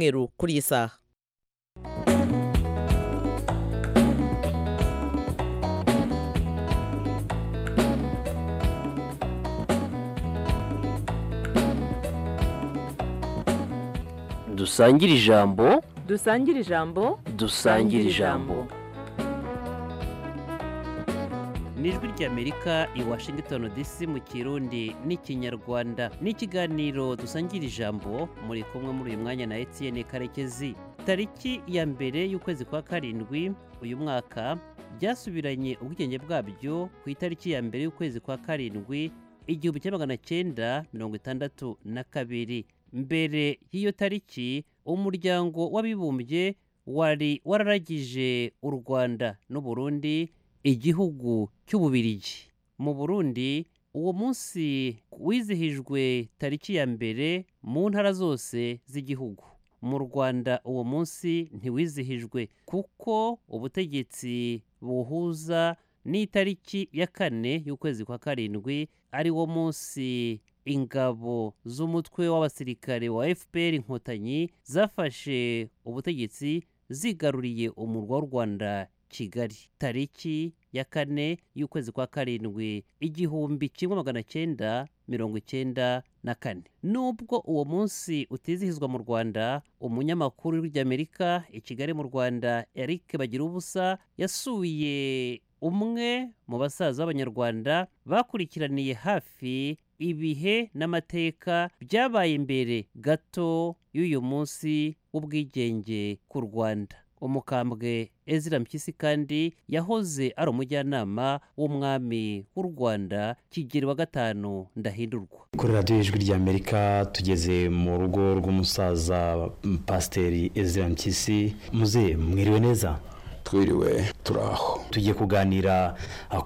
cyumweru kuri iyi saha dusangire ijambo dusangire ijambo dusangire ijambo ni ijwi ry'amerika i washington dc mu kirundi n'ikinyarwanda ni ikiganiro dusangira ijambo muri kumwe muri uyu mwanya na etienne karekezi tariki ya mbere y'ukwezi kwa karindwi uyu mwaka byasubiranye ubwigenge bwabyo ku itariki ya mbere y'ukwezi kwa karindwi igihumbi kimwe magana cyenda mirongo itandatu na kabiri mbere y'iyo tariki umuryango w'abibumbye wari wararagije u rwanda n'u burundi igihugu cy'ububirigi mu burundi uwo munsi wizihijwe tariki ya mbere mu ntara zose z'igihugu mu rwanda uwo munsi ntiwizihijwe kuko ubutegetsi buhuza n'itariki ya kane y'ukwezi kwa karindwi ari wo munsi ingabo z'umutwe w'abasirikare wa fpr inkotanyi zafashe ubutegetsi zigaruriye umurwa w'u rwanda kigali tariki ya kane y'ukwezi kwa karindwi igihumbi kimwe magana cyenda mirongo icyenda na kane nubwo uwo munsi utizihizwa mu rwanda umunyamakuru w'amerika i kigali mu rwanda eric bagira ubusa yasuye umwe mu basaza b'abanyarwanda bakurikiraniye hafi ibihe n'amateka byabaye imbere gato y'uyu munsi w'ubwigenge ku rwanda umukambwe ezira mpyisi kandi yahoze ari umujyanama w'umwami w'u rwanda kigeri wa gatanu ndahindurwa kuri radiyo y'ijwi ry'amerika tugeze mu rugo rw'umusaza pasiteri ezira mpyisi muze mwiriwe neza twiriwe turaho tugiye kuganira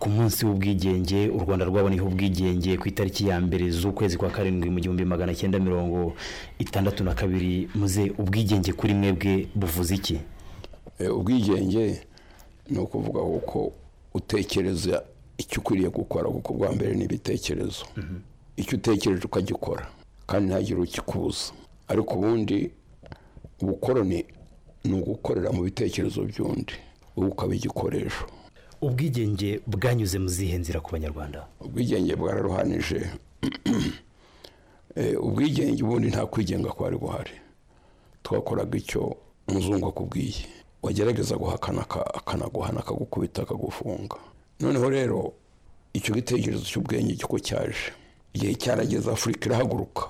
ku munsi w'ubwigenge u rwanda rwaboneyeho ubwigenge ku itariki ya mbere z'ukwezi kwa karindwi mu gihumbi magana cyenda mirongo itandatu na kabiri muze ubwigenge kuri mwebwe buvuze iki ubwigenge ni ukuvuga uko utekereza icyo ukwiriye gukora kuko bwa mbere ni ibitekerezo icyo utekereje ukagikora kandi ntihagire ukikubuza ariko ubundi ubukoroni ni ugukorera mu bitekerezo by'undi wowe ukaba igikoresho ubwigenge bwanyuze mu zihe nzira ku banyarwanda ubwigenge bwararuhanije ubwigenge ubundi nta kwigenga kwari guhari twakoraga icyo umuzungu akubwiye wagerageza guhakana akanaguhana akagukubita akagufunga noneho rero icyo gitekerezo cy'ubwenge cy'uko cyaje igihe cyarageze afurika irahaguruka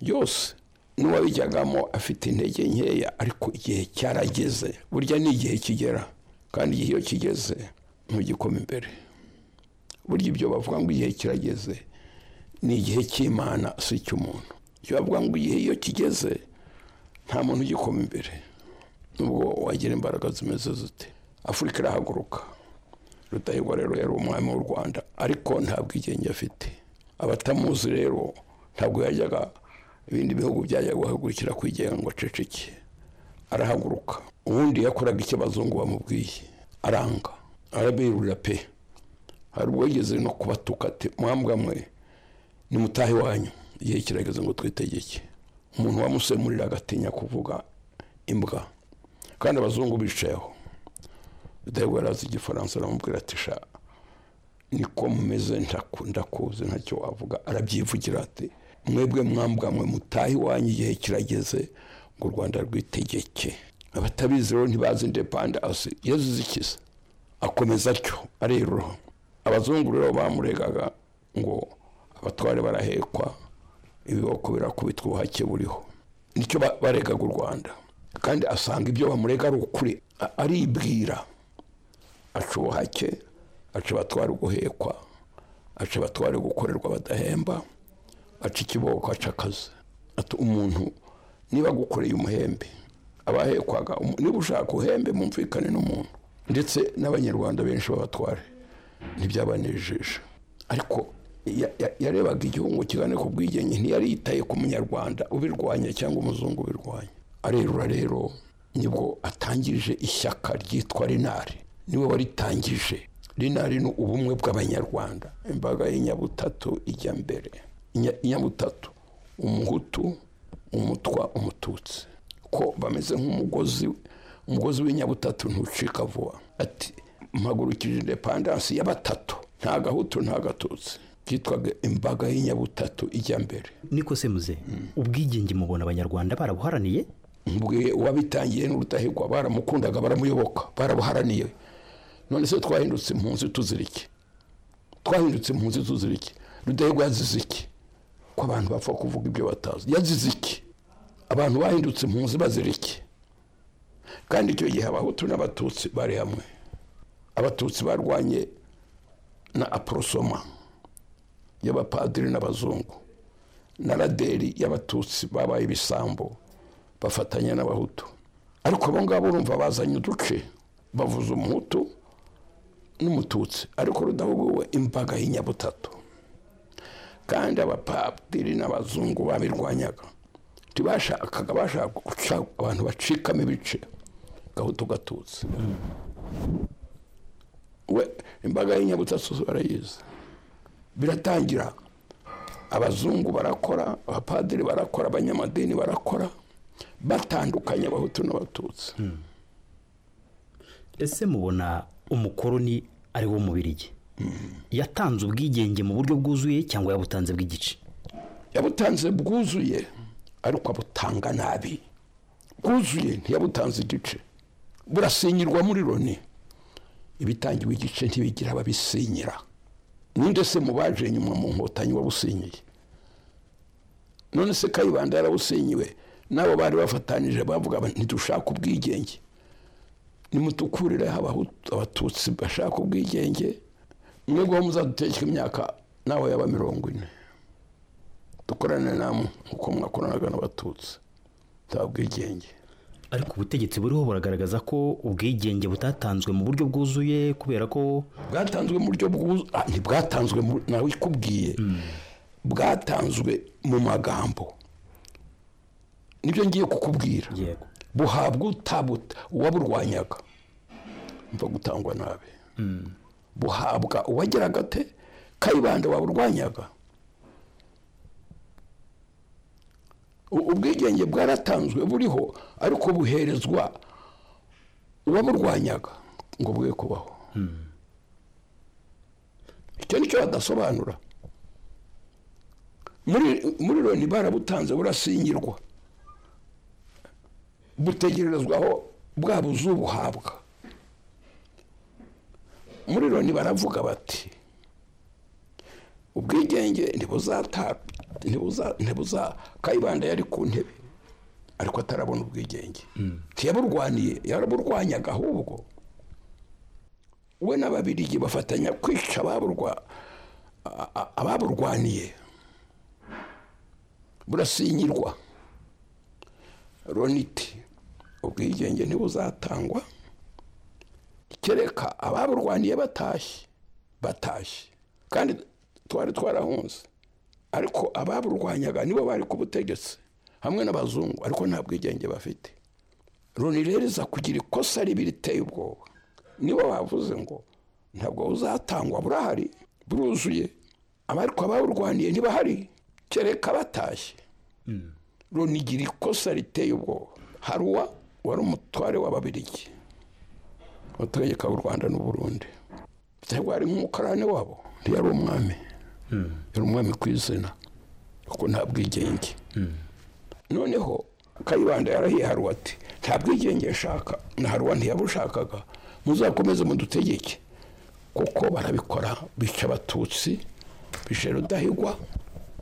yose n'uwabijyagamo afite intege nkeya ariko igihe cyarageze burya ni igihe kigera kandi igihe iyo kigeze ntugikome imbere burya ibyo bavuga ngo igihe kirageze ni igihe cy'imana si icy'umuntu ibyo bavuga ngo igihe iyo kigeze nta muntu ugikoma imbere nubwo wagira imbaraga zimeze zite afurika irahaguruka rudahigwa rero yari umwami w'u rwanda ariko nta bwigenge afite abatamuzi rero ntabwo yajyaga ibindi bihugu byajyaga guhagurukira kwigenga ngo aceceke arahaguruka ubundi yakoraga icyo abazungu bamubwiye aranga arabirurira pe hari ubwo yigeze no kubatuka ati mwambwa mwe ni mutahe wanyu igihe kirageze ngo twitegeke umuntu wamusemurira agatinya kuvuga imbwa kandi abazungu bicayeho rudahigwa yari azi igifaransa aramubwira ati sha niko mumeze ndakuze ntacyo wavuga arabyivugira ati mwebwe mwambwamwe mutahe iwanyu igihe kirageze ngo u rwanda rwitegeke abatabizi rero ntibazi indepandansi yazize ikiza akomeza atyo ariroha abazungu rero bamuregaga ngo abatware barahekwa ibiboko birakubitwa ubuhake buriho nicyo baregaga u rwanda kandi asanga ibyo bamurega ari ukuri aribwira aca ubuhake aca abatwara guhekwa aca abatwara gukorerwa badahemba aca ikiboko aca akazi ati umuntu niba agukoreye umuhembe abahekwaga niba ushaka uhembe mumvikane n'umuntu ndetse n'abanyarwanda benshi b'abatware ntibyabanejeje ariko yarebaga igihugu kiganiro ku bwigenge ntiyari yitaye ku munyarwanda ubirwanya cyangwa umuzungu ubirwanya arerura rero nibwo atangije ishyaka ryitwa rinari niwe waritangije rinari ni ubumwe bw'abanyarwanda imbaga y'inyabutatu ijya mbere inyabutatu umuhutu umutwa umututsi ko bameze nk'umugozi umugozi w'inyabutatu ntucika vuba ati mpagurukije indepandansi ya batatu nta gahutu nta gatutsi byitwaga imbaga y'inyabutatu ijya mbere niko se muze ubwigenge mubona abanyarwanda barabuharaniye mbwiye uwabitangiye n'urudahigwa baramukundaga baramuyoboka barabuharaniye none se twahindutse impunzi tuzira iki twahindutse impunzi tuzira iki rudahigwa yazize iki ko abantu bapfa kuvuga ibyo batazi yazize iki abantu bahindutse impunzi bazira iki kandi icyo gihe abahutu n'abatutsi bari hamwe abatutsi barwanye na aporosoma y'abapadiri n'abazungu na raderi y'abatutsi babaye ibisambo bafatanya n'abahutu ariko abo ngabo urumva bazanye uduce bavuza umuhutu n'umututsi ariko rudahuguwe imbaga y'inyabutatu kandi abapadiri n'abazungu babirwanyaga ntibashakaga bashaka guca abantu bacikamo ibice gahutu gatutsi we imbaga y'inyabutatu barayizi biratangira abazungu barakora abapadiri barakora abanyamadini barakora batandukanye abahutu n'abatutsi ese mubona umukoroni ari wo mubirigi yatanze ubwigenge mu buryo bwuzuye cyangwa yabutanze bw'igice yabutanze bwuzuye ariko abutanga nabi bwuzuye ntiyabutanze igice burasinyirwa muri loni ibitangiwe igice ntibigira ababisinyira ninde se mu baje inyuma mu nkotanyi wabusinyiye none se kayibanda yarabusinyiwe n'abo bari bafatanije bavuga bati ntidushaka ubwigenge nimutukurireho abahutu- abatutsi bashaka ubwigenge mwebweho muzaduteshywa imyaka nawe yaba mirongo ine dukorane namwe nk'uko mwakoranaga n'abatutsi nta bwigenge ariko ubutegetsi buriho buragaragaza ko ubwigenge butatanzwe mu buryo bwuzuye kubera ko bwatanzwe mu buryo bwuzu ah, ntibwatanzwe mu- nawe ikubwiye bwatanzwe mu magambo nibyo ngiye kukubwira yego buhabwa utabuta uwaburwanyaga mva gutangwa nabi buhabwa uwageraga te kayibanda waburwanyaga U- ubwigenge bwaratanzwe buriho ariko buherezwa uwaburwanyaga ngo bwe kubaho icyo ni cyo badasobanura muri muri loni barabutanze burasinyirwa butegerezwaho bwa buzubuhabwa muri loni baravuga bati ubwigenge ntibuzata ntibuza ntibuza kayibanda yari ku ntebe ariko atarabona ubwigenge ntiyaburwaniye yaraburwanyaga ahubwo we n'ababirigi bafatanya kwica ababurwa a- a- ababurwaniye burasinyirwa roniti ubwigenge ntibuzatangwa kereka ababurwaniye batashye batashye kandi twari twarahunze ariko ababurwanyaga nibo bari ku butegetsi hamwe n'abazungu ariko nta bwigenge bafite roni rero iza kugira ikosa ribi riteye ubwoba nibo bavuze ngo ntabwo buzatangwa burahari buruzuye ariko ababurwaniye ntibahari kereka batashye runigira ikosa riteye ubwoba haruwa wari umutware w'ababirigi wategeka u rwanda n'u burundi cyangwa ari nk'umukarani wabo ntiyari umwami yari umwami ku izina kuko nta bwigenge noneho kayibanda yarahiharuwe ati nta bwigenge ashaka na haruwa ntiyabushakaga muzakomeze mudutegeke kuko barabikora bica abatutsi bica rudahigwa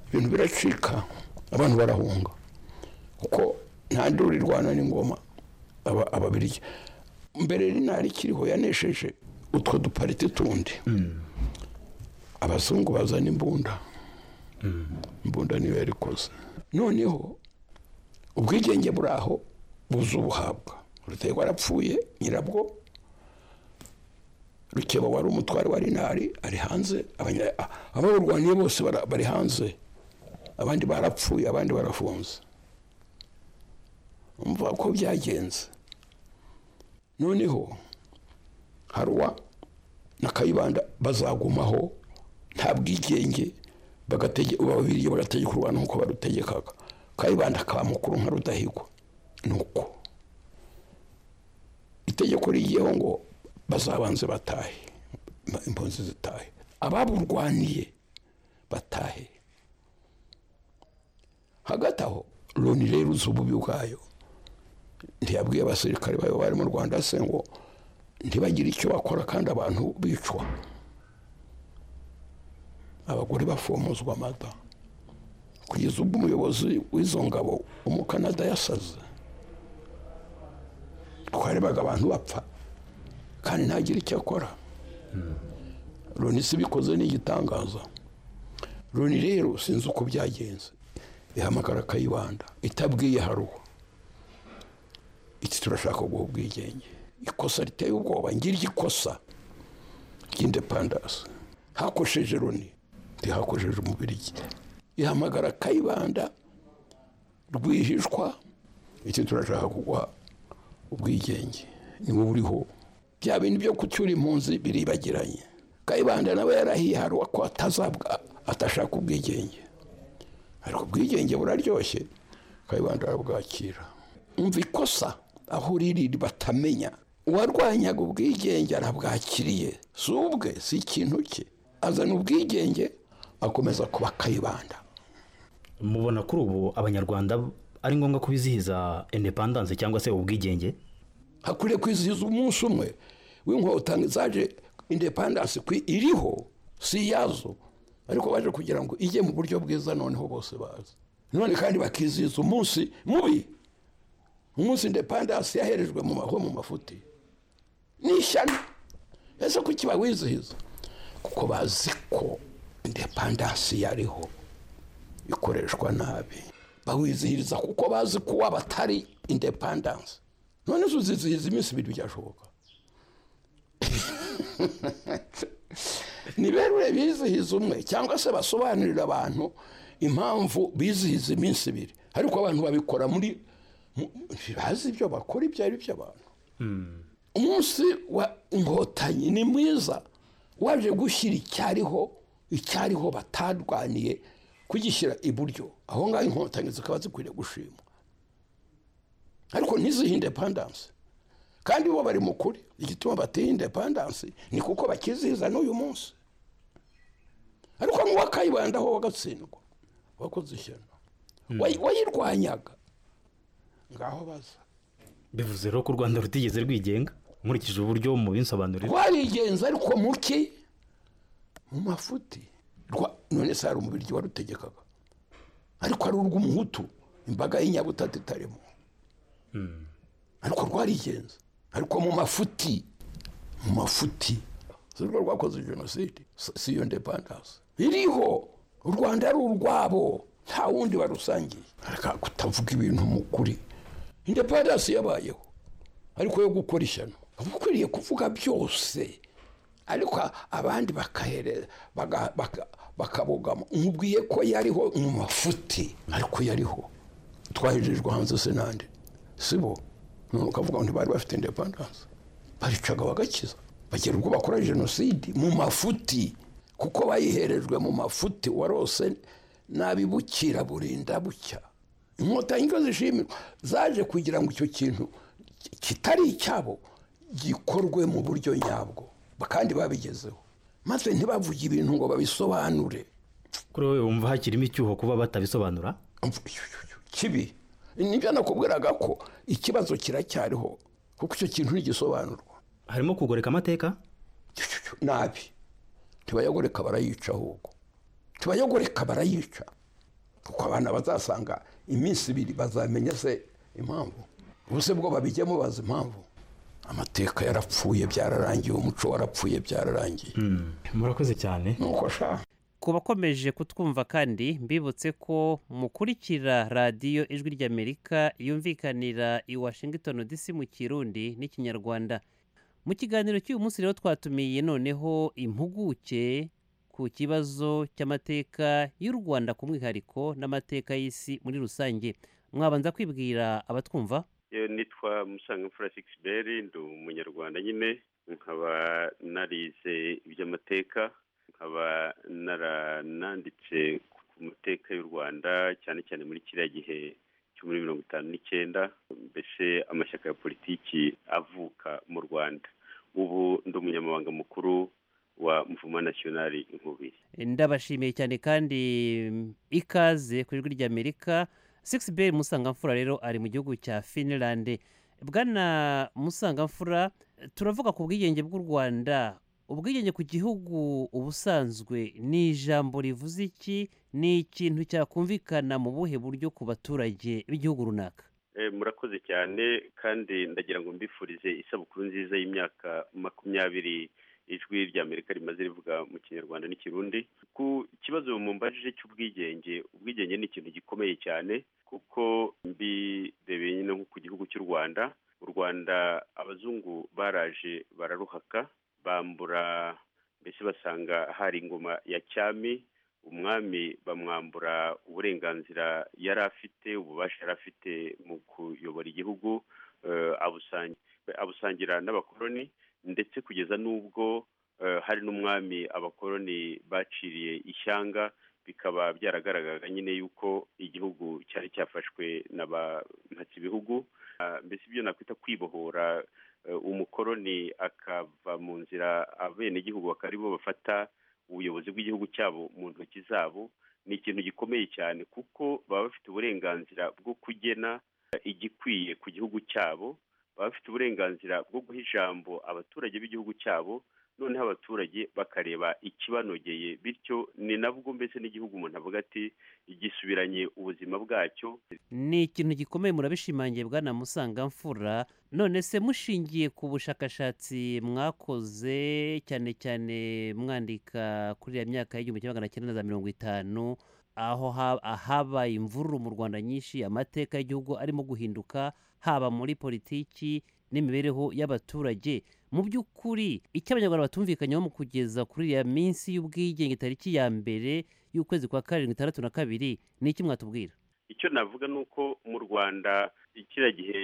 ibintu biracika abantu barahunga kuko nta nduru irwana n'ingoma aba- ababirigi mbere rinari ikiriho yanesheje utwo dupariti tundi abazungu bazana imbunda imbunda niyo yarikoze noneho ubwigenge buraho buza ubuhabwa rutegwa arapfuye nyirabwo rukeba wari umutware wa rinari ari hanze abanya- a- ababurwaniye bose bara- bari hanze abandi barapfuye abandi barafunze umva ko byagenze noneho haruwa na kayibanda bazagumaho nta bwigenge bagatege babiri bagategeka u rwanda nk'uko barutegekaga kayibanda akaba mukuru nka rudahigwa ni uko itegeko rigiyeho ngo bazabanze batahe ba- impunzi zitahe ababurwaniye batahe hagati aho loni rero uzi ububi bwayo ntiyabwiye abasirikare bayo bari mu rwanda se ngo ntibagire icyo bakora kandi abantu bicwa abagore bafomozwa amada kugeza ubwo umuyobozi w'izo ngabo umukanada yasaze twarebaga abantu bapfa kandi ntagire icyo akora loni si bikoze ni igitangaza loni rero sinzi uko byagenze ihamagara akayibanda itabwiye haruwo iki turashaka guha ubwigenge ikosa riteye ubwoba ngirya ikosa ry'indepandasi hakoresheje loni ntihakoresheje umubirigi ihamagara kayibanda rwihishwa iki turashaka kuguha ubwigenge niwo buriho bya bintu byo kucyura impunzi biribagiranye kayibanda nawe yarahiye haruwa ko atazabwa atashaka ubwigenge ariko ubwigenge buraryoshye kayibanda arabwakira umva ikosa aho riri batamenya uwarwanyaga ubwigenge arabwakiriye si ubwe si ikintu cye azana ubwigenge akomeza kuba kayibanda mubona kuri ubu abanyarwanda ari ngombwa kubizihiza indepandanse cyangwa se ubwigenge hakwiriye kwizihiza umunsi umwe w'inkotanyi zaje indepandansi ku iriho si iyazo ariko baje kugira ngo ijye mu buryo bwiza noneho bose bazi none kandi bakizihiza umunsi mubi umunsi indepandansi yaherejwe mu maho mu mafuti ni ishyano ese kuki bawizihiza kuko bazi ko indepandansi yariho ikoreshwa nabi bawizihiriza kuko bazi ko waba atari indepandanse none zo uzizihiza iminsi ibiri byashoboka ni berure bizihiza umwe cyangwa se basobanurira abantu impamvu bizihiza iminsi ibiri ariko abantu babikora muri mu- ntibazi ibyo bakora ibyo ari byo abantu umunsi wa inkotanyi ni mwiza waje gushyira icyariho icyariho batarwaniye kugishyira iburyo aho ngaho inkotanyi zikaba zikwiriye gushimwa ariko ntizihe indepandanse kandi bo bari mu kuri igituma bateye indepandanse ni kuko bakizihiza n'uyu munsi ariko n'uwakayibandaho wagatsindwa wakoze ishyano Wayi- wayirwanyaga ngaho baza bivuze rero ko u rwanda rutigeze rwigenga nkurikije uburyo mubisobanurira rwarigenza ariko muke mu mafuti Rwa- none se hari umubiryi warutegekaga ariko ari urw'umuhutu imbaga y'inyabutatu itarimo ariko rwarigenza ariko mu mafuti mu mafuti si rwo rwakoze jenoside si si iyo ndepandanse iriho u rwanda ari urwabo nta wundi warusangiye reka kutavuga ibintu mu kuri indepandanse yabayeho ariko yo gukora ishyano uba ukwiriye kuvuga byose ariko abandi bakahereza baga- baka- bakabogama nkubwiye ko yariho mu mafuti ariko yariho twahejejwe hanze senande sibo none ukavuga ngo ntibari bafite indepandanse baricaga bagakiza bagera ubwo bakora jenoside mu mafuti kuko bayiherejwe mu mafuti warose nabi bukira burinda bucya inkotanyi ngo zishimirwa zaje kugira ngo icyo kintu ki- kitari icyabo gikorwe mu buryo nyabwo Ba- kandi babigezeho maze ntibavuge ibintu ngo babisobanure kuri wowe wumva hakirimo icyuho kuba batabisobanura kibi nibyo nakubwiraga ko ikibazo kiracyariho kuko icyo kintu ntigisobanurwa harimo kugoreka amateka nabi ntibayagoreka barayica ahubwo ntibayagoreka barayica kuko abana bazasanga iminsi ibiri bazamenya se impamvu ubuse bwo babijyemo bazi impamvu amateka yarapfuye byararangiye umuco warapfuye byararangiye murakoze cyane nuko sha ku bakomeje kutwumva kandi mbibutse ko mukurikira radiyo ijwi ry'amerika yumvikanira i washington dc mu kirundi n'ikinyarwanda mu kiganiro cy'uyu munsi rero twatumiye noneho impuguke ku kibazo cy'amateka y'u rwanda ku mwihariko n'amateka y'isi muri rusange mwabanza kwibwira abatwumva yewe nitwa musangamfura sikisiberi ndi umunyarwanda nyine nkaba narize iby'amateka nkaba narananditse ku mateka y'u rwanda cyane cyane muri kiriya gihe cyo muri mirongo itanu n'icyenda mbese amashyaka ya politiki avuka mu rwanda ubu ndi umunyamabanga mukuru wa mvuma nasiyonari inkubiri ndabashimiye cyane kandi ikaze ku ijwi ry'amerika sigisi beyi musangamfura rero ari mu gihugu cya finilande bwana musangamfura turavuga ku bwigenge bw'u rwanda ubwigenge ku gihugu ubusanzwe ni ijambo rivuze iki ni ikintu cyakumvikana mu buhe buryo ku baturage b'igihugu runaka murakoze cyane kandi ndagira ngo mbifurize isabukuru nziza y'imyaka makumyabiri ijwi rya amerika rimaze rivuga mu kinyarwanda n'ikirundi ku kibazo mumbaje cy'ubwigenge ubwigenge ni ikintu gikomeye cyane kuko mbirebeye nyine nko ku gihugu cy'u rwanda u rwanda abazungu baraje bararuhaka bambura mbese basanga hari ingoma ya cyami umwami bamwambura uburenganzira yari afite ububasha yari afite mu kuyobora igihugu abusangira n'abakoroni ndetse kugeza n'ubwo hari n'umwami abakoroni baciriye ishyanga bikaba byaragaragaraga nyine yuko igihugu cyari cyafashwe na ba mpatsibihugu mbese ibyo nakwita kwibohora umukoroni akava mu nzira abenegihugu bakaba aribo bafata ubuyobozi bw'igihugu cyabo mu ntoki zabo ni ikintu gikomeye cyane kuko baba bafite uburenganzira bwo kugena igikwiye ku gihugu cyabo baba bafite uburenganzira bwo guha ijambo abaturage b'igihugu cyabo noneho abaturage bakareba ikibanogeye bityo ni nabwo mbese n'igihugu umuntu avuga ati gisubiranye ubuzima bwacyo ni ikintu gikomeye murabishimangiye bwana musangamfura none se mushingiye ku bushakashatsi mwakoze cyane cyane mwandika kuri iriya myaka y'igihumbi kimwe magana cyenda na mirongo itanu aho habaye imvururu mu rwanda nyinshi amateka y'igihugu arimo guhinduka haba muri politiki n'imibereho y'abaturage mu by'ukuri icyo abanyarwanda batumvikanyeho mu kugeza kuri iriya minsi y'ubwigenge tariki ya mbere y'ukwezi kwa karindwi itandatu na kabiri ni iki mwatubwira icyo navuga ni uko mu rwanda kiriya gihe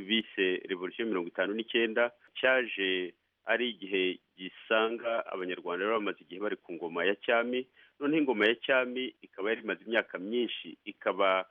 bise revolisiyo mirongo itanu n'icyenda cyaje ari igihe gisanga abanyarwanda bari bamaze igihe bari ku ngoma ya cyami noneho ingoma ya cyami ikaba yari imaze imyaka myinshi ikaba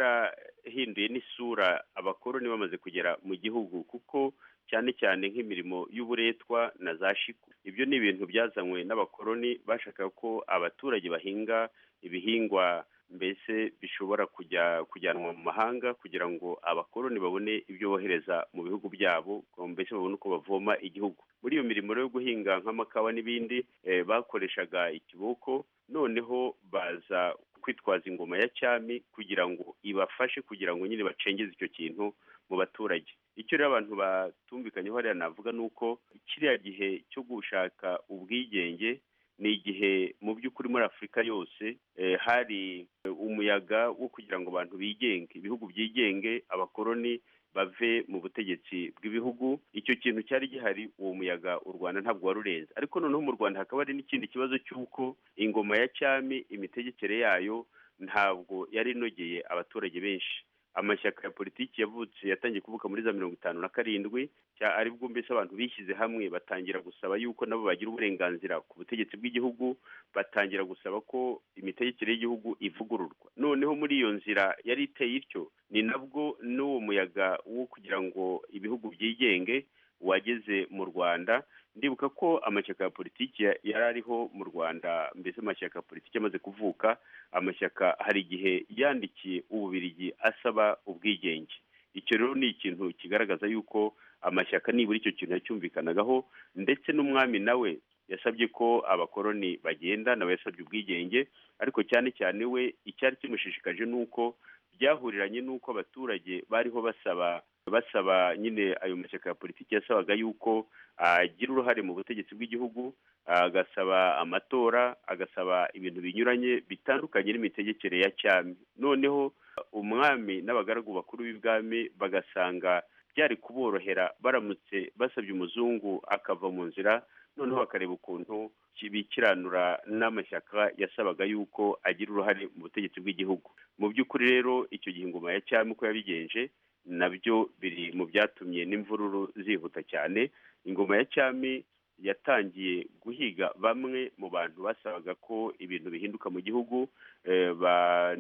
yarahinduye n'isura abakoroni bamaze kugera mu gihugu kuko cyane cyane nk'imirimo y'uburetwa na za shiku ibyo ni ibintu byazanywe n'abakoroni bashakaga ko abaturage bahinga ibihingwa mbese bishobora kujya kujyanwa mu mahanga kugira ngo abakoroni babone ibyo bohereza mu bihugu byabo mbese babone uko bavoma igihugu muri iyo mirimo yo guhinga nk'amakawa n'ibindi bakoreshaga ikiboko noneho baza kwitwaza ingoma ya cyami kugira ngo ibafashe kugira ngo nyine bacengeze icyo kintu mu baturage icyo rero abantu batumvikanyeho hariya navuga ni uko kiriya gihe cyo gushaka ubwigenge ni igihe mu by'ukuri muri afurika yose hari umuyaga wo kugira ngo abantu bigenge ibihugu byigenge abakoroni bave mu butegetsi bw'ibihugu icyo kintu cyari gihari uwo muyaga u rwanda ntabwo wari urenze ariko noneho mu rwanda hakaba hari n'ikindi kibazo cy'uko ingoma ya cyami imitegekere yayo ntabwo yari inogeye abaturage benshi amashyaka ya politiki yavutse yatangiye kuvuka muri za mirongo itanu na karindwi ari bwo mbese abantu bishyize hamwe batangira gusaba yuko nabo bagira uburenganzira ku butegetsi bw'igihugu batangira gusaba ko imitegekere y'igihugu ivugururwa noneho muri iyo nzira yari iteye ityo ni nabwo n'uwo muyaga wo kugira ngo ibihugu byigenge wageze mu rwanda ndibuka ko amashyaka ya politiki yari ariho mu rwanda mbese amashyaka ya politiki amaze kuvuka amashyaka hari igihe yandikiye ububirigi asaba ubwigenge icyo rero ni ikintu kigaragaza yuko amashyaka nibura icyo kintu yacyumvikanagaho ndetse n'umwami nawe yasabye ko abakoroni bagenda nawe yasabye ubwigenge ariko cyane cyane we icyari kimushishikaje ni uko byahuriranye n'uko abaturage bariho basaba basaba nyine ayo mashyaka ya politiki yasabaga yuko agira uruhare mu butegetsi bw'igihugu agasaba amatora agasaba ibintu binyuranye bitandukanye n'imitegekere ya cyami noneho umwami n'abagaragu bakuru b'ibwami bagasanga byari kuborohera baramutse basabye umuzungu akava mu nzira noneho bakareba ukuntu bikiranura n'amashyaka yasabaga yuko agira uruhare mu butegetsi bw'igihugu mu by'ukuri rero icyo gihe ingoma ya cyami uko yabigenje nabyo biri mu byatumye n'imvururu zihuta cyane ingoma ya cyami yatangiye guhiga bamwe mu bantu basabaga ko ibintu bihinduka mu gihugu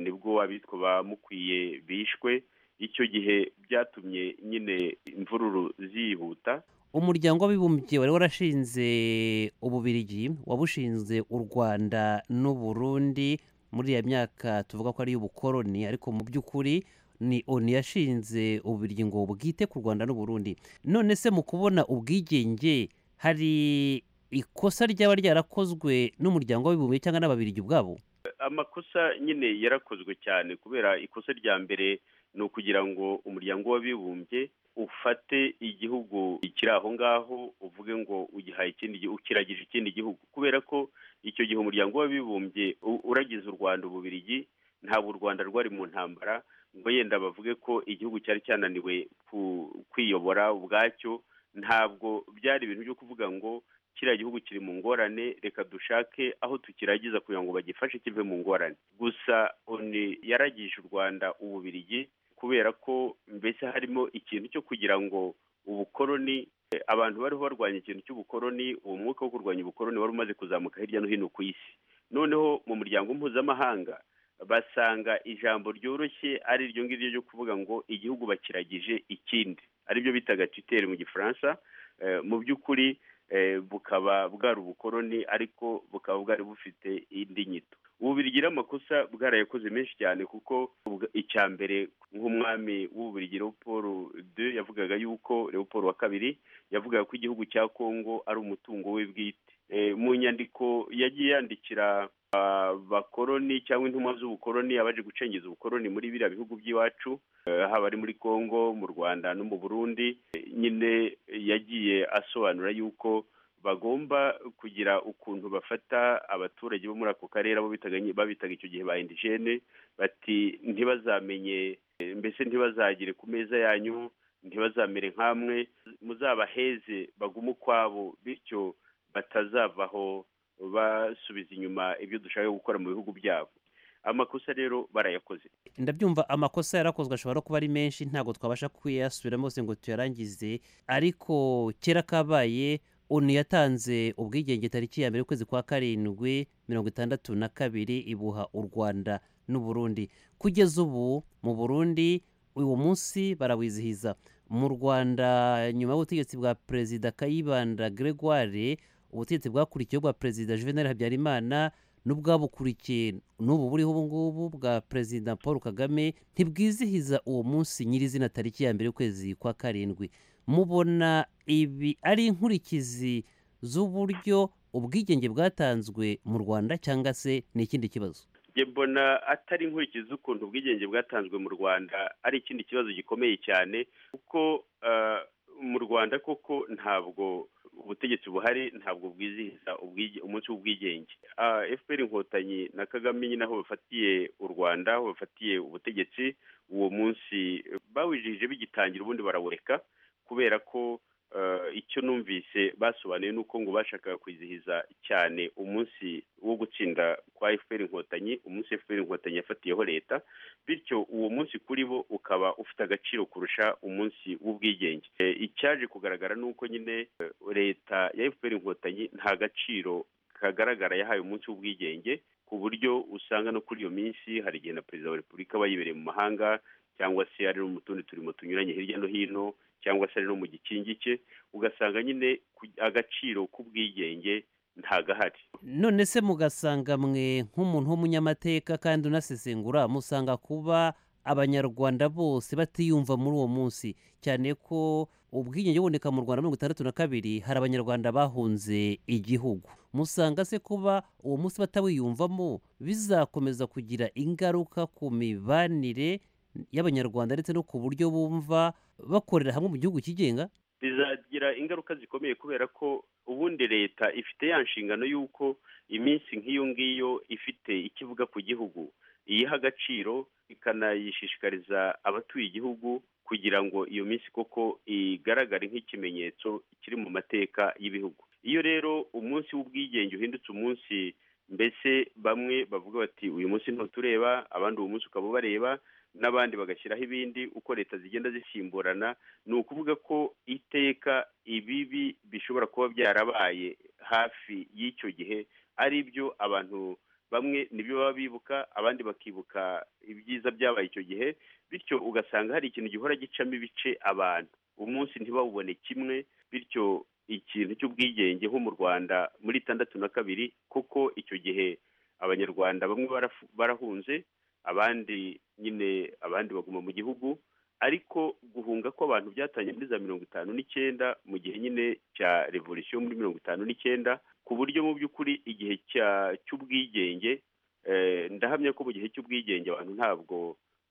nibwo abitwa ba mukwiye bishwe icyo gihe byatumye nyine imvururu zihuta umuryango w'abibumbye wari warashinze ububirigi wabushinze u rwanda n'u burundi muri ya myaka tuvuga ko ari iy'ubukoroni ariko mu by'ukuri ni onu yashinze ububirigi ngo bwite ku rwanda n'u burundi none se mu kubona ubwigenge hari ikosa ryaba ryarakozwe n'umuryango w'abibumbye cyangwa n'ababirigi ubwabo amakosa nyine yarakozwe cyane kubera ikosa rya mbere ni ukugira ngo umuryango w'abibumbye ufate igihugu kiri aho ngaho uvuge ngo ugihaye ikindi ukiragije ikindi gihugu kubera ko icyo gihe umuryango w'abibumbye uragize u rwanda ububirigi ntabwo u rwanda rwari mu ntambara ngo yenda bavuge ko igihugu cyari cyananiwe kwiyobora ubwacyo ntabwo byari ibintu byo kuvuga ngo kiriya gihugu kiri mu ngorane reka dushake aho tukiragiza kugira ngo bagifashe kive mu ngorane gusa oni yaragije u rwanda ububirigi kubera ko mbese harimo ikintu cyo kugira ngo ubukoroni abantu bariho barwanya ikintu cy'ubukoroni uwo mwuka wo kurwanya ubukoroni wari umaze kuzamuka hirya no hino ku isi noneho mu muryango mpuzamahanga basanga ijambo ryoroshye ari iryo ngiryo ryo kuvuga ngo igihugu bakiragije ikindi aribyo bitaga titeri mu gifaransa mu by'ukuri bukaba bwari ubukoroni ariko bukaba bwari bufite indi nyito ububirigi amakosa bwarayakoze menshi cyane kuko icya mbere nk'umwami w'ububirigi Leopold de yavugaga yuko Leopold wa kabiri yavugaga ko igihugu cya kongo ari umutungo we bwite mu nyandiko yagiye yandikira abakoroni cyangwa intumwa z'ubukoroni abaje gucengeza ubukoroni muri biriya bihugu by'iwacu haba ari muri congo mu rwanda no mu burundi nyine yagiye asobanura yuko bagomba kugira ukuntu bafata abaturage bo muri ako karere abo babitaga icyo gihe ba indigene bati ntibazamenye mbese ntibazagire ku meza yanyu ntibazamere nk'amwe muzabaheze bagume ukwabo bityo batazavaho basubiza inyuma ibyo dushaka gukora mu bihugu byabo amakosa rero barayakoze ndabyumva amakosa yarakozwe ashobora kuba ari menshi ntabwo twabasha kuyasubiramo yose ngo tuyarangize ariko kera kabaye onu yatanze ubwigenge tariki ya mbere y'ukwezi kwa karindwi mirongo itandatu na kabiri ibuha u rwanda n'u burundi kugeza ubu mu burundi uwo munsi barawizihiza mu rwanda nyuma y'ubutegetsi bwa perezida kayibanda gregoire ubutegetsi bwakurikiyeho bwa perezida juvenal habyarimana n'ubwabukurikiye n'ubu buriho ubu ngubu bwa perezida paul kagame ntibwizihiza uwo munsi nyirizina tariki ya mbere y'ukwezi kwa karindwi mubona ibi ari inkurikizi z'uburyo ubwigenge bwatanzwe mu rwanda cyangwa se ni ikindi kibazo mbona atari inkurikizi z'ukuntu ubwigenge bwatanzwe mu rwanda ari ikindi kibazo gikomeye cyane kuko mu rwanda koko ntabwo ubutegetsi buhari ntabwo bwizihiza umunsi w'ubwigenge fpr inkotanyi na kagame nyine aho bafatiye u rwanda aho bafatiye ubutegetsi uwo munsi bawijihije bigitangira ubundi barawureka kubera ko icyo numvise basobanuye ni uko ngo bashakaga kwizihiza cyane umunsi wo gutsinda kwa fpr inkotanyi umunsi fpr inkotanyi yafatiyeho leta bityo uwo munsi kuri bo ukaba ufite agaciro kurusha umunsi w'ubwigenge icyaje kugaragara ni uko nyine leta ya fpr inkotanyi nta gaciro kagaragara yahaye umunsi w'ubwigenge ku buryo usanga no kuri iyo minsi hari igihe na perezida wa repubulika aba yibereye mu mahanga cyangwa se ari no mu tundi turimo tunyuranye hirya no hino cyangwa se ari no mu gikingi cye ugasanga nyine agaciro k'ubwigenge ntagahari none se mugasanga mwe nk'umuntu w'umunyamateka kandi unasesengura musanga kuba abanyarwanda bose batiyumva muri uwo munsi cyane ko ubwigenge buboneka mu rwanda mirongo itandatu na kabiri hari abanyarwanda bahunze igihugu musanga se kuba uwo munsi batawiyumvamo bizakomeza kugira ingaruka ku mibanire y'abanyarwanda ndetse no ku buryo bumva bakorera hamwe mu gihugu kigenga bizagira ingaruka zikomeye kubera ko ubundi leta ifite ya nshingano y'uko iminsi nk'iyo ngiyo ifite ikivuga ku gihugu iyiha agaciro ikanayishishikariza abatuye igihugu kugira ngo iyo minsi koko igaragare nk'ikimenyetso kiri mu mateka y'ibihugu iyo rero umunsi w'ubwigenge uhindutse umunsi mbese bamwe bavuga bati uyu munsi ntutureba abandi uwo munsi ukaba ubareba n'abandi bagashyiraho ibindi uko leta zigenda zisimburana ni ukuvuga ko iteka ibibi bishobora kuba byarabaye hafi y'icyo gihe ari byo abantu bamwe nibyo baba bibuka abandi bakibuka ibyiza byabaye icyo gihe bityo ugasanga hari ikintu gihora gicamo ibice abantu umunsi ntibawubone kimwe bityo ikintu cy'ubwigenge nko mu rwanda muri itandatu na kabiri kuko icyo gihe abanyarwanda bamwe barafu- barahunze abandi nyine abandi baguma mu gihugu ariko guhunga kw'abantu byatangiye muri za mirongo itanu n'icyenda mu gihe nyine cya revolisiyo muri mirongo itanu n'icyenda ku buryo mu by'ukuri igihe cya- cy'ubwigenge eh, ndahamya ko mu gihe cy'ubwigenge abantu ntabwo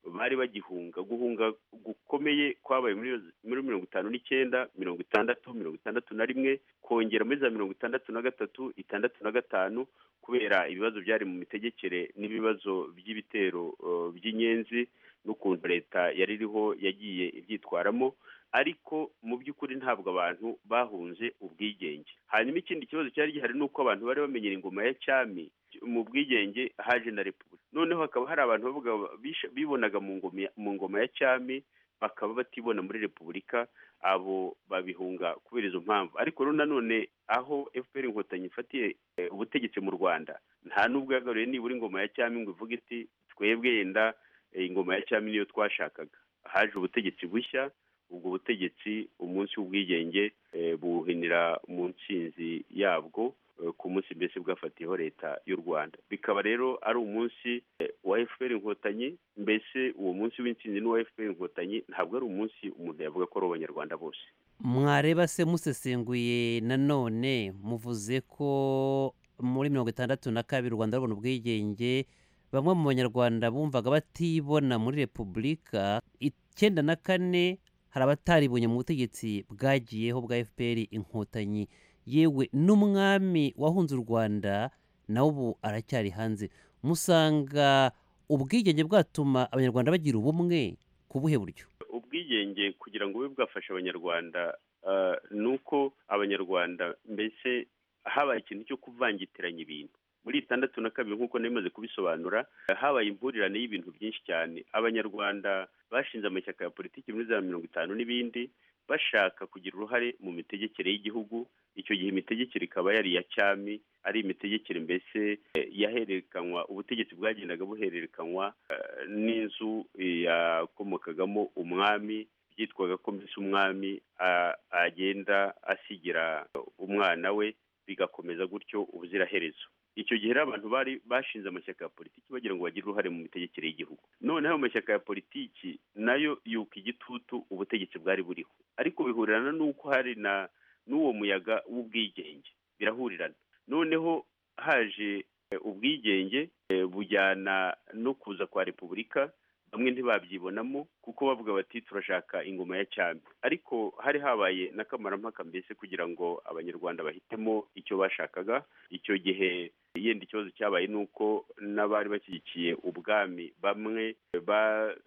bari bagihunga guhunga gukomeye kwabaye muri muri mirongo itanu n'icyenda mirongo itandatu mirongo itandatu na rimwe kongera muri za mirongo itandatu na gatatu itandatu na gatanu kubera ibibazo byari mu mitegekere n'ibibazo by'ibitero eh, by'inyenzi n'ukuntu leta yari iriho yagiye ibyitwaramo ariko mu by'ukuri ntabwo abantu bahunze ubwigenge hanyuma ikindi kibazo cyari gihari ni uko abantu bari bamenyera ingoma ya cyami mu bwigenge haje na repubulika noneho hakaba hari abantu bavuga bishe- bibonaga mu ngoma ya- mu ngoma ya cyami bakaba batibona muri repubulika abo babihunga kubera izo mpamvu ariko rero nanone aho fpr inkotanyi ifatiye eh, ubutegetsi mu rwanda nta n'ubwo yagaruye nibura ingoma ya cyami ngo ivuge iti twebwe yenda eh, ingoma ya cyami niyo twashakaga haje ubutegetsi bushya ubwo butegetsi umunsi w'ubwigenge eh, buwuhinira mu ntsinzi yabwo eh, ku munsi mbese bwafatiyeho leta y'u rwanda bikaba rero ari umunsi eh, wa fpr inkotanyi mbese uwo munsi w'intsinzi n'uwa fpr inkotanyi ntabwo ari umunsi umuntu yavuga ko ari uw'abanyarwanda bose mwareba se musesenguye nanone muvuze ko muri mirongo itandatu na kabiri u rwanda rubona ubwigenge bamwe mu banyarwanda bumvaga batibona muri repubulika icyenda na kane hari abataribonye mu butegetsi bwagiyeho bwa fpr inkotanyi yewe n'umwami wahunze u rwanda nawe ubu aracyari hanze musanga ubwigenge bwatuma abanyarwanda bagira ubumwe ku buhe buryo ubwigenge kugira ngo bube bwafasha abanyarwanda eh, ni uko abanyarwanda mbese habaye ikintu cyo kuvangitiranya ibintu muri itandatu na kabiri nk'uko narimaze kubisobanura eh, habaye impurirane y'ibintu byinshi cyane abanyarwanda bashinze amashyaka ya politiki muri za mirongo itanu n'ibindi bashaka kugira uruhare mu mitegekere y'igihugu icyo gihe imitegekere ikaba yari iya cyami ari imitegekere mbese eh, yahererekanywa ubutegetsi bwagendaga buhererekanywa n'inzu yakomokagamo umwami byitwaga ko mbese umwami a- agenda asigira umwana we bigakomeza gutyo ubuziraherezo icyo gihe rero abantu bari bashinze amashyaka ya politiki bagira ngo bagire uruhare mu mitegekere y'Igihugu noneho ayo mashyaka ya politiki nayo yuka igitutu ubutegetsi bwari buriho ariko bihurirana n'uko hari na n'uwo muyaga w'ubwigenge birahurirana noneho haje eh, ubwigenge eh, bujyana no kuza kwa repubulika bamwe ntibabyibonamo kuko bavuga bati turashaka ingoma ya cyami ariko hari habaye n'akamarampaka mbese kugira ngo abanyarwanda bahitemo icyo bashakaga icyo gihe yenda ikibazo cyabaye ni uko n'abari bashyigikiye ubwami bamwe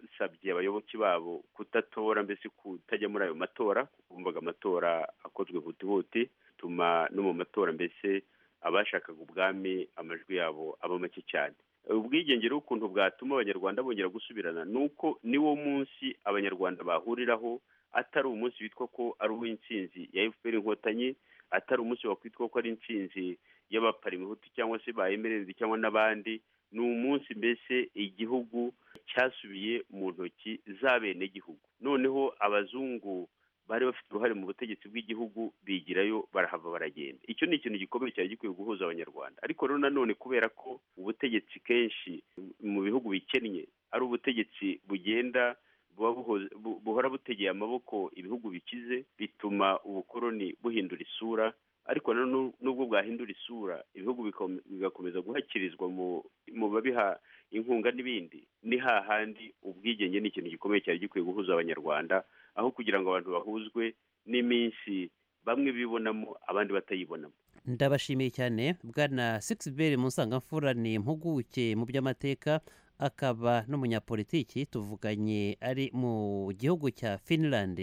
basabye abayoboke babo kutatora mbese kutajya muri ayo matora kuko bumvaga amatora akozwe hutihuti bituma no mu matora mbese abashakaga ubwami amajwi yabo aba make cyane ubwigenge rero ukuntu bwatuma abanyarwanda bongera gusubirana ni uko niwo munsi abanyarwanda bahuriraho atari umunsi witwa ko ari uw'intsinzi ya fpr inkotanyi atari umunsi wakwitwa ko ari intsinzi y'abaparimehutu cyangwa se ba emererezi cyangwa n'abandi ni umunsi mbese igihugu cyasubiye mu ntoki z'abenegihugu noneho abazungu bari bafite uruhare mu butegetsi bw'igihugu bigirayo barahava baragenda icyo ni ikintu gikomeye cyari gikwiye guhuza abanyarwanda ariko rero nanone kubera ko ubutegetsi kenshi mu bihugu bikennye ari ubutegetsi bugenda buba buhoze- bu- buhora butegeye amaboko ibihugu bikize bituma ubukoroni buhindura isura ariko na nu- nubwo bwahindura isura ibihugu bikom- bigakomeza guhakirizwa mu mu babiha inkunga n'ibindi ni hahandi ubwigenge ni ikintu gikomeye cyari gikwiye guhuza abanyarwanda aho kugira ngo abantu bahuzwe n'iminsi bamwe bibonamo abandi batayibonamo ndabashimiye cyane bwana sigisi musangamfura ni impuguke mu by'amateka akaba n'umunyapolitiki tuvuganye ari mu gihugu cya finland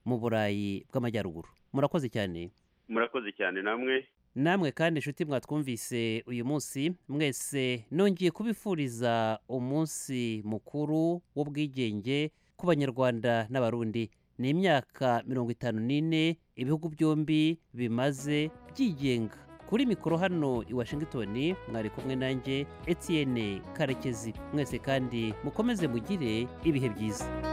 mu burayi bw'amajyaruguru murakoze cyane murakoze cyane namwe namwe kandi inshuti mwatwumvise uyu munsi mwese nongeye kubifuriza umunsi mukuru w'ubwigenge ku banyarwanda n'abarundi ni imyaka mirongo itanu n'ine ibihugu byombi bimaze byigenga ku kuri mikoro hano i washington mwari kumwe nanjye etienne karekezi mwese kandi mukomeze mugire ibihe byiza